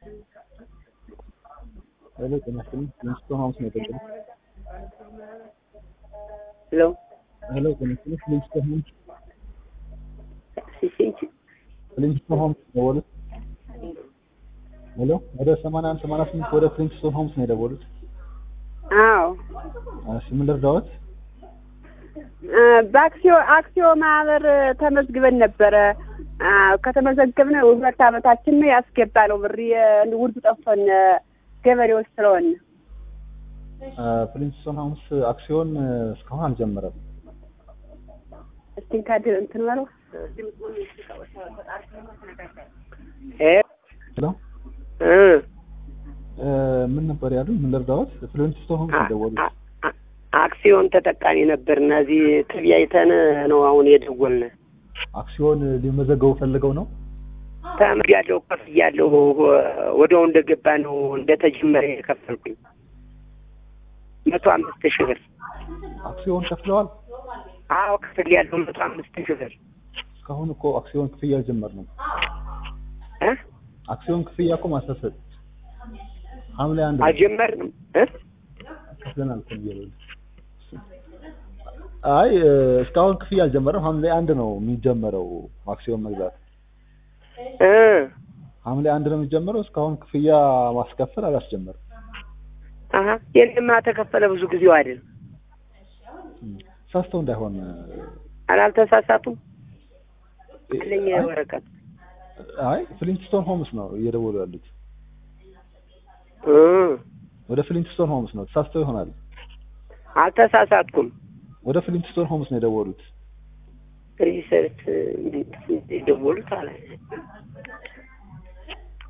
ሄሎ ጤና ይስጥልኝ ሊንግስቶን ሆምስ ነው የደወሉት? ሄሎ ሄሎ ጤና ይስጥልኝ ሊንግስቶን ሆምስ ሲሲንች ሊንግስቶን ሆምስ ነው የደወሉት? ሄሎ ወደ 81 88 ወደ ሊንግስቶን ሆምስ ነው የደወሉት? አዎ እሺ ምን ልርዳዎት? እ በአክሲዮ አክሲዮ ማህበር ተመዝግበን ነበረ። አ ከተመዘገብን ሁለት ዓመታችን ነው ያስገባነው ብር ውድ ጠፍቶን ገበሬዎች ስለሆነ ፕሪንስቶን ሆምስ አክሲዮን እስካሁን አልጀመረም። እስቲ ካድ እንትን በለው ሄሎ እ እ ምን ነበር ያሉኝ? ምን ልርዳዎት? ፕሪንስቶን ሆምስ ነው የደወሉት? አ- አ- አክሲዮን ተጠቃሚ ነበር እና እዚህ ተቢያይተን ነው አሁን የደወልን። አክሲዮን ሊመዘገቡ ፈልገው ነው? ተምሬያለሁ፣ ከፍያለሁ። ወዲያው እንደገባ ነው እንደተጀመረ የከፈልኩኝ መቶ አምስት ሺህ ብር። አክሲዮን ከፍለዋል? አዎ ከፍያለሁ መቶ አምስት ሺህ ብር እስካሁን እኮ አክሲዮን ክፍያ አልጀመርንም። እ አክሲዮን ክፍያ እኮ ማሳሰብ ሐምሌ አንድ ነው አልጀመርንም እ ከፍለናል እኮ ብያለሁ። አይ እ፣ እስካሁን ክፍያ አልጀመረም። ሐምሌ አንድ ነው የሚጀመረው አክሲዮን መግዛት። እ ሐምሌ አንድ ነው የሚጀመረው። እስካሁን ክፍያ ማስከፈል አላስጀመርም። አሀ የለማ ተከፈለ ብዙ ጊዜው አይደል? እም፣ ሳስተው እንዳይሆን እ፣ አላልተሳሳቱም አለኝ ወረቀት አይ ፍሊንትስቶን ሆምስ ነው እየደወሉ ያሉት። እ ወደ ፍሊንትስቶን ሆምስ ነው ተሳስተው ይሆናል። አልተሳሳትኩም። ወደ ፍሊንትስቶን ሆምስ ነው የደወሉት። ሪሰርች የደወሉት አለ